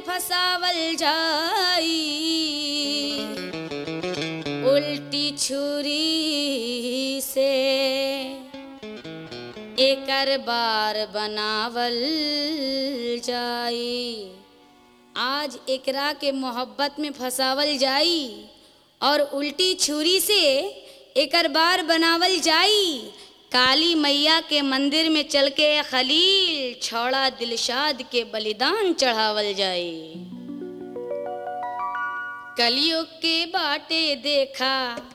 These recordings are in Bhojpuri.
फसावल जाई उल्टी छुरी से एकर बार बनावल जाई आज एकरा के मोहब्बत में फसावल जाई और उल्टी छुरी से एकर बार बनावल जाई काली मैया के मंदिर में चल के खलील छौड़ा दिलशाद के बलिदान चढ़ावल जाई कलियुग के बाटे देखा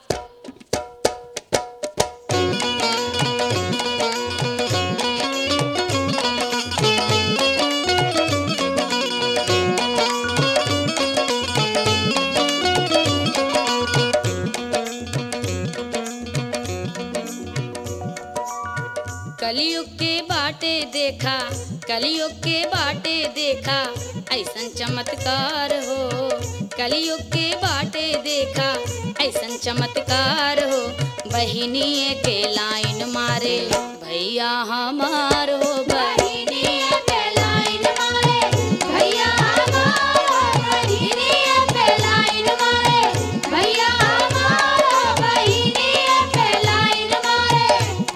कलयुग के बाटे देखा कलयुग के बाटे देखा ऐसन चमत्कार हो कलयुग के बाटे देखा ऐसन चमत्कार हो बहिनी के लाइन मारे भैया हमार हो बहिनी के लाइन मारे भैया हमार बहिनी के लाइन मारे भैया हमार बहिनी के लाइन मारे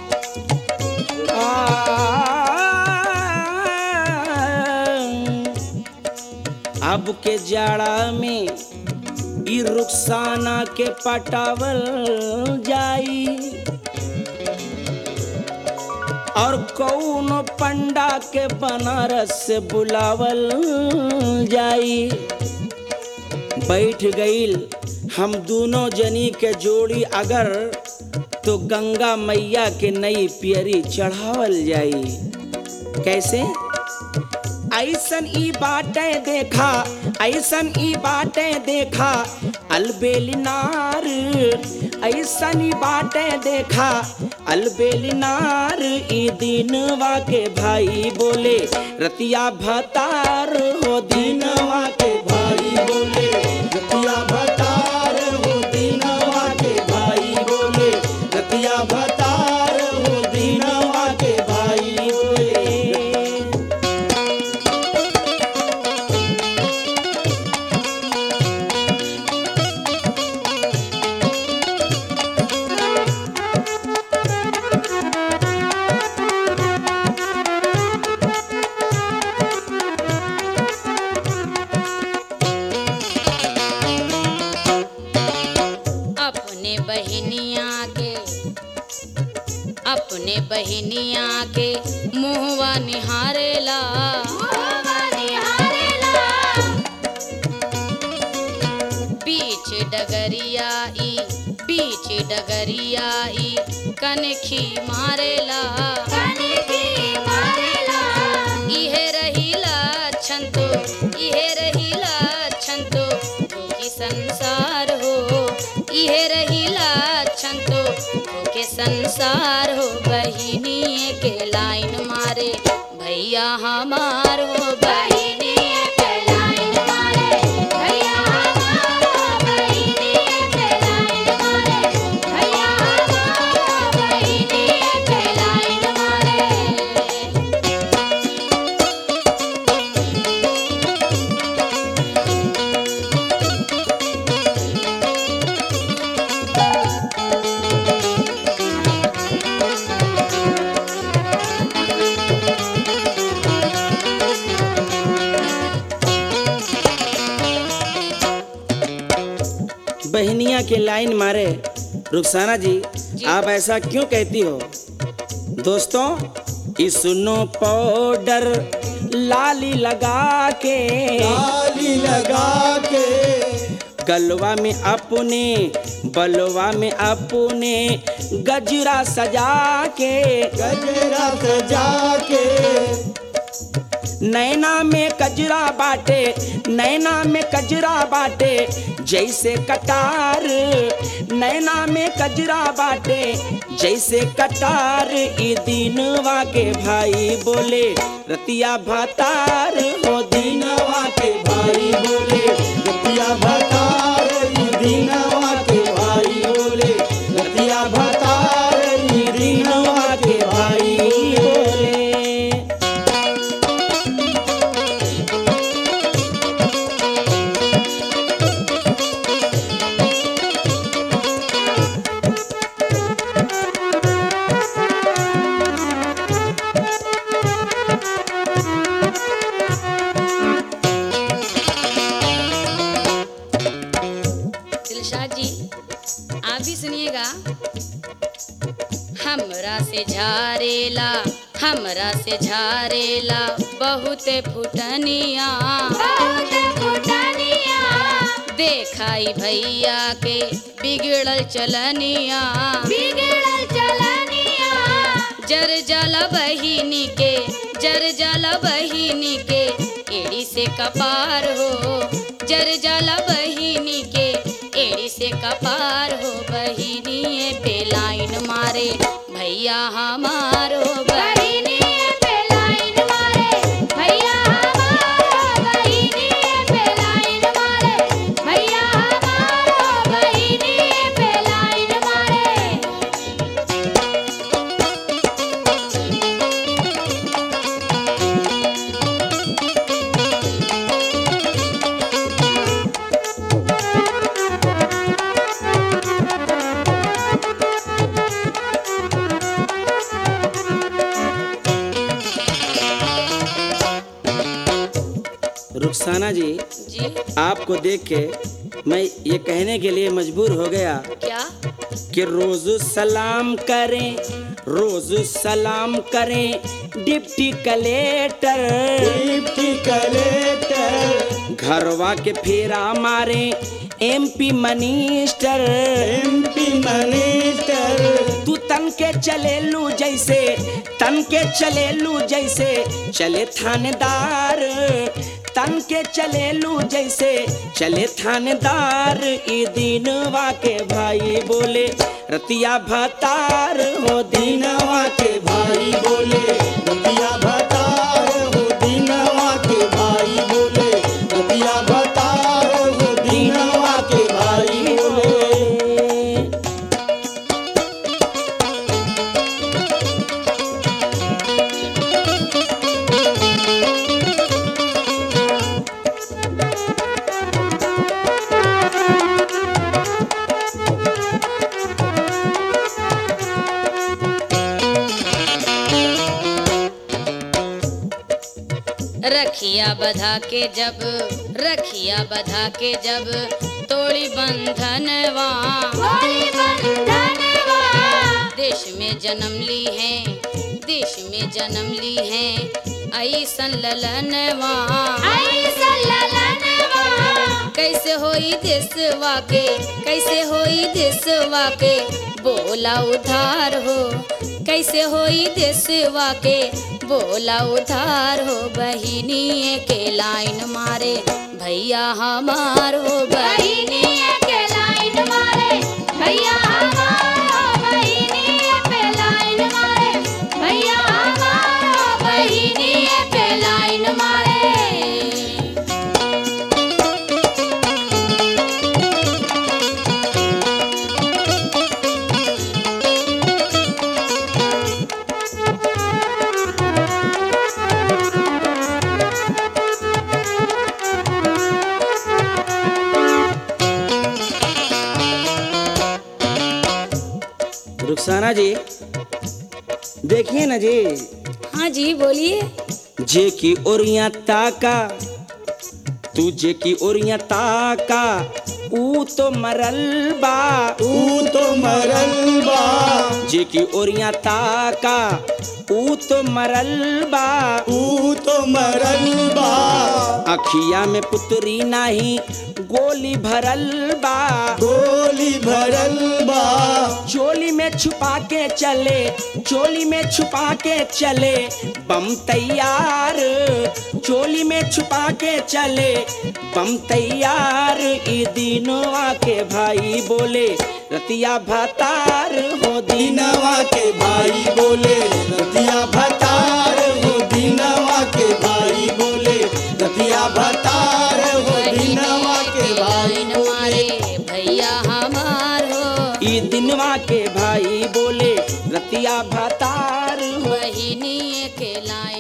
अब के जाड़ा में ई रुखसाना के पटावल जाई और कौनो पंडा के बनारस से बुलावल जाई बैठ गईल हम दोनों जनी के जोड़ी अगर तो गंगा मैया के नई पियरी चढ़ावल जाई कैसे ऐसन ई बाटें देखा ऐसन ई बाटें देखा अलबेलिनार ऐसन ई बाटें देखा अलबेलिनार ई दिनवा के भाई बोले रतिया भतार हो दिनवा के भाई बोले रतिया भतार हो दिनवा के भाई बोले रतिया भतार हो दिनवा के भाई बोले अपने बहिनिया के अपने बहिनिया के मुहवा निहारेला बीच डगरिया ई बीच डगरिया ई कनखी मारेला इहे रहीला छंतो इहे रहीला छंतो भूखी संसार हो इहे रहीला छंतो भूखे संसार हो बहिनी के लाइन मारे भैया हमार हो बहिनी के लाइन मारे भैया हमार बहिनी के लाइन मारे भैया हमार बहिनी के लाइन मारे बहनिया के लाइन मारे रुखसाना जी, आप ऐसा क्यों कहती हो दोस्तों इस सुनो पाउडर लाली लगा के ताली लगा के गलवा में अपने बलवा में अपने गजरा सजा के गजरा सजा के नैना में कजरा बाटे नैना में कजरा बाटे जैसे कटार नैना में कजरा बाटे जैसे कटार ई दिनवा के भाई बोले रतिया भतार हो दिनवा के भाई बोले रतिया भतार ई दीनवा के भाई बोले रतिया भतार ई दिनवा के भाई बोले से झारेला हमरा से झारेला बहुत फुटनिया देखाई भैया के बिगड़ल चलनिया जर जाला बहिनी के जर जाला बहिनी के एड़ी से कपार हो जर जाला बहिनी के एड़ी से कपार हो बहिनी पे लाइन मारे भैया हमार हो बहिनी रुखसाना जी जी आपको देख के मैं ये कहने के लिए मजबूर हो गया क्या कि रोज सलाम करें रोज सलाम करें डिप्टी कलेक्टर डिप्टी कलेक्टर घरवा के फेरा मारे एमपी मिनिस्टर एमपी मिनिस्टर तू तन के चले लू जैसे तन के चले लू जैसे चले थानेदार तन के चले लू जैसे चले थानेदार ई दिनवा के भाई बोले रतिया भतार हो दिन दीनवा के भाई बोले रतिया भतार हो दीनवा के भाई बोले रतिया भतार हो दीनवा के भाई बोले रखिया बधा के जब रखिया बधा के जब तोड़ी बंधनवा देश में जन्म ली है देश में जन्म ली है ऐसन ललनवा कैसे होई देशवा के कैसे होई देशवा के बोला उधार हो कैसे होई देशवा के बोला उधार हो बहिनी के लाइन मारे भैया हमार हो बहिनी के लाइन मारे भैया भैया बहिनी पे लाइन मारे रुखसाना जी देखिए ना जी हाँ जी बोलिए जे की ओरिया ताका तू जे की ओरिया ताका ऊ तो मरल बा ऊ तो मरल बा जे की ओरिया ताका ऊ तो मरल बा ऊ तो मरल बा अखिया में पुतरी नाही गोली भरल बा गोली भरल बा चोली में छुपा के चले चोली में छुपा के चले बम तैयार चोली में छुपा के चले बम तैयार ई दिनवा के भाई बोले रतिया भतार हो दिन दीनवा के भाई बोले रतिया भतार हो दीनवा के भाई बोले रतिया भतार हो दीनवा के भाई लाइन मारे भैया हमार हो ई दिनवा के भाई बोले रतिया भतार हो बहिनी के लाइन